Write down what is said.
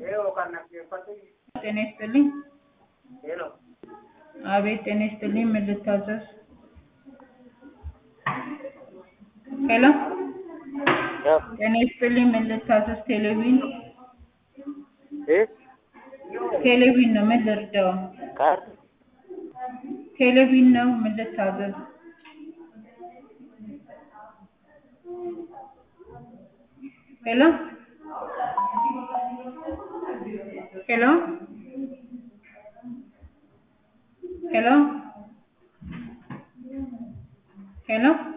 ጤና ይስጥልኝ። አቤት ጤና ይስጥልኝ። ምን ልታዘዝ? ሄሎ ጤና ይስጥልኝ። ምን ልታዘዝ? ቴሌቪዥን ቴሌቪዥን ነው። ምን ልርዳው? ቴሌቪዥን ነው። ምን ልታዘዝ? ሄሎ ሄሎ ሄሎ ሄሎ